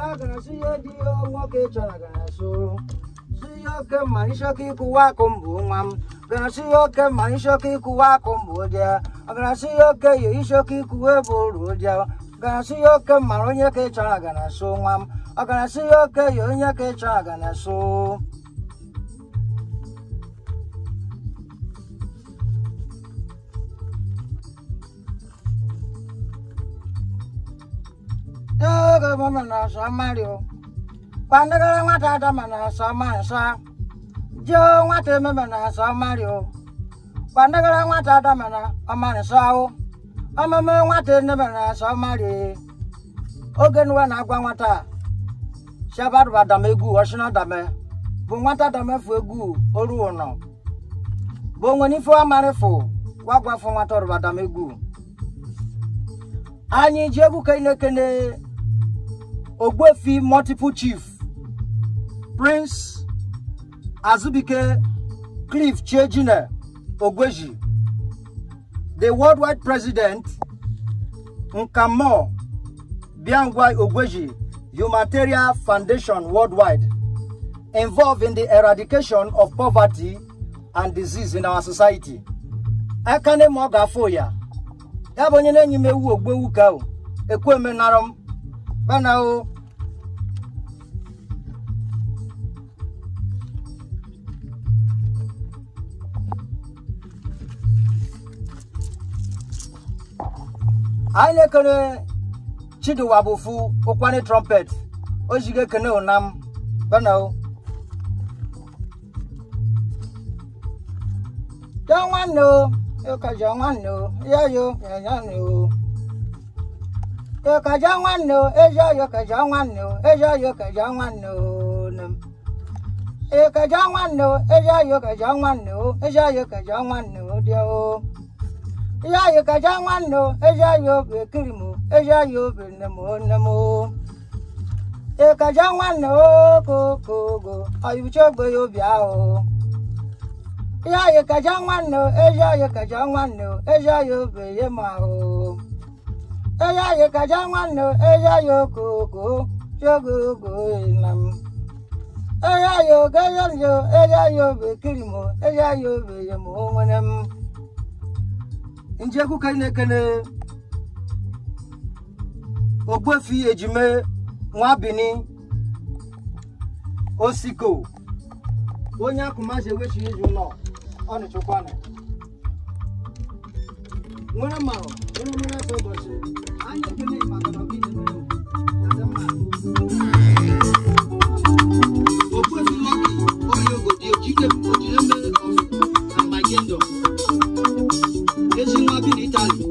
gara si ya di ya nwoke chọrọ gara so si ya oke ma ịchọka ịkwụwa akụ mbụ nwa m gara si ya oke ma ịchọka ịkwụwa akụ mbụ ụdị gara si ya oke ya ịchọka ịkwụwa ebe oru ụdị gara si ya oke mara onye ka ị chọrọ gara so nwa m ọ gara si ya oke ya onye ka ị chọrọ gara so Oge mama na-asọ Mario. Kwandagara nwata Adama na-asọ Mansa. Jo nwata ememe na-asọ Mario. Kwandagara nwata Adama na Ọmansa ahụ. Ọmụmụ nwata ememe na-asọ Mario. Oge nuwe na-agwa nwata. Shabadu Adam egwu ọshịna dame. Bụ nwata dame fụ egwu oru ụnọ. Bụ onwe n'ife amarịfụ. Gwagwafụ nwata ọrụ Adam egwu. anyị ji egwu kenekene ogbuefi multiple chief prince azubike cliff chejine ogweji the worldwide president nkamo biangwa ogweji humanitarian foundation worldwide involved in the eradication of poverty and disease in our society ekene ma ọ ga-afụ ya ya bụ onye na-enyi m ewu ogbu ewu ka o ekwe emenara m bana o anyị na-ekene chidiwa bụfu ụkwani trumpet o jigo ekene ụnam bana o ja nwanne o ịkaja nwanne o ya yo ya ya ne o ịkaja nwanne o eji ayo kaja nwanne o eji ayo kaja nwanne o nem ịkaja nwanne o eji ayo kaja nwanne o eji ayo kaja nwanne o dị o ihe ayo kaja nwanne o eji ayo bekiri m eji ayo bene m nne m o ịkaja nwanne o kokogo ọyịbụcha ogbe ya obi ahụ ihe anyị kaja nwanne o eji anyị kaja nwanne o eji anyị obe ye ma ahụ eji anyị kaja nwanne o eji anyị okoko jogo ogo na m eji anyị oge ye njo eji anyị obe kiri m eji anyị obe ye ma o nwere m njegwu ka ị na-ekene ogbuefi ejime nwa bini osiko onye akụmazi ewechi izu ụlọ ọ nịchụkwanụ nwere mmanụ nwere mmiri afọ ụbọchị anyị ekele maka na ọgịnị mere ya dị mma okwefi lọki onye ogodi ojike ojire mere na magendo ezi nwa bi n'itali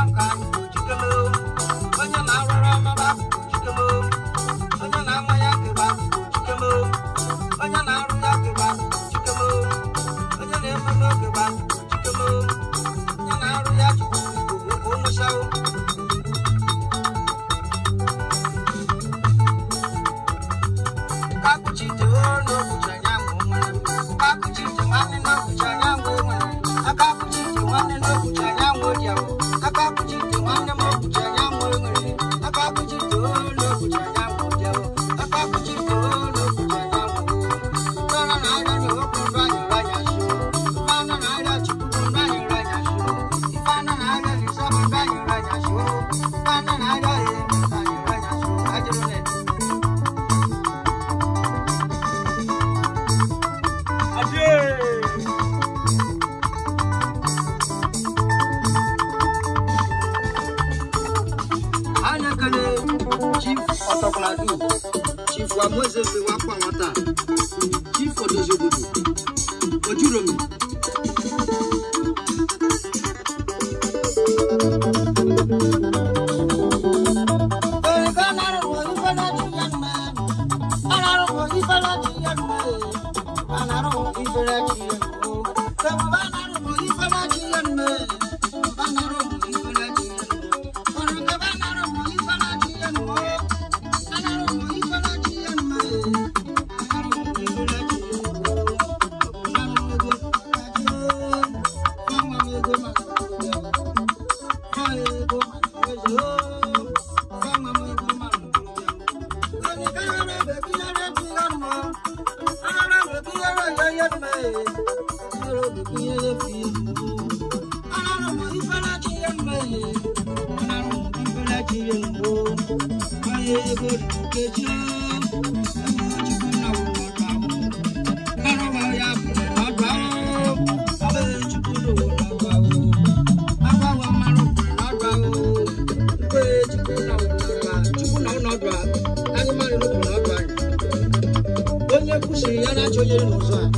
nka jikeme onye na-arụrụ ọmaba jikeme onye na-ama ya keba jikeme onye na-arụ ya keba jikeme onye na-ememe okeba jikeme onye na-arụ ya chukwu onwụchawo kakuchite n'okwucha anyanwụ nwere kakuchite nwanne n'okwucha anyanwụ nwere akakuchite nwanne n'okwucha anyanwụ odiawo akakuchite nwanne m okwucha anyanwụ nwere akakuchite n'okwucha anyanwụ odiawo akakuchite n'okwucha anyanwụ mana na-arịa na okwu ndụ anyị ranya so mana na-arịa chukwu ndụ anyị ranya so mana na-arịa lisa ndụ anyị ranya so mana na-arịa ihe ndụ anyị ranya so ajụrụ na anya kele chief ọtọkwaladu chief wamozeze wakwa nwata chief odozi obodo ojuromi onye kwusiri ya na-achọ onye n'ụzọ a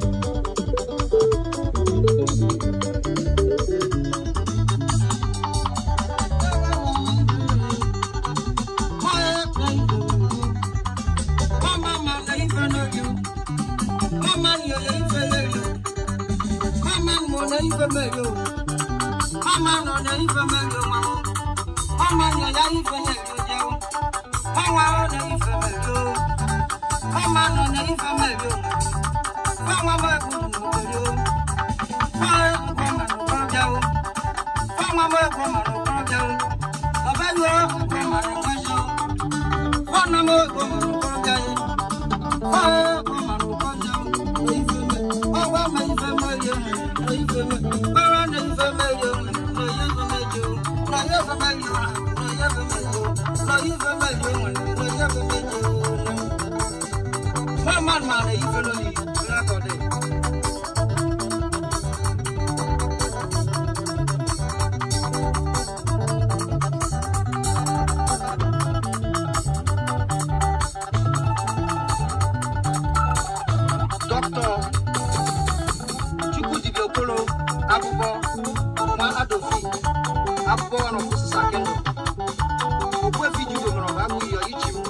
Dr. Chukwudibia Okolo, akwụkwọ nwa Adofi, akwụkwọ ọrụ kwụsịsa kendụ. Okwefi Judo nwere ọgụ abụghị ya ichi m.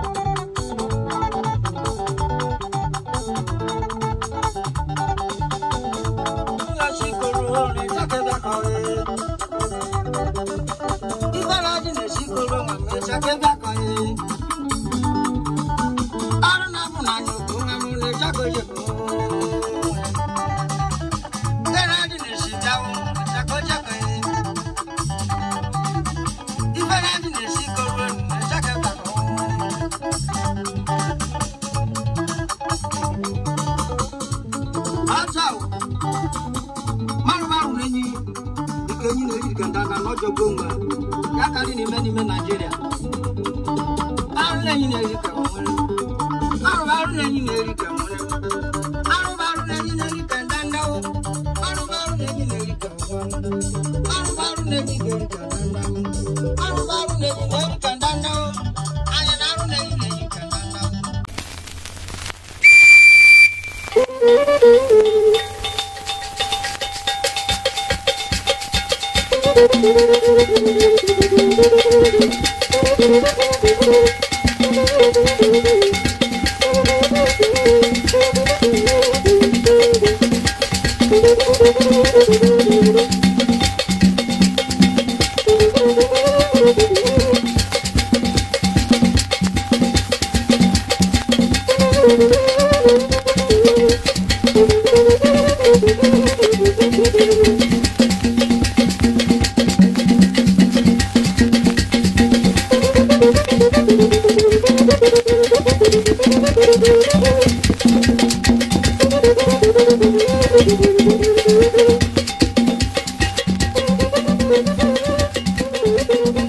Nna Chikoro na-echakebe ka ọ dị. Ife na-adị na-echikoro nwa m echakebe ka ọ dị. Arụ na-abụ na anya okwu nwa m na-echakebe ka ọ dị. n'ime n'ime Naijiria arụ na-enyi na-eri ka nwere arụ arụ na-enyi na-eri ka nwere arụ arụ na-enyi na-eri ka ndandawo arụ arụ na-enyi na-eri ka nwere arụ arụ na-enyi na-eri ka ndandawo arụ arụ na-enyi na-eri ka ndandawo anya na arụ na-enyi na-eri ka ndandawo Thank Thank you.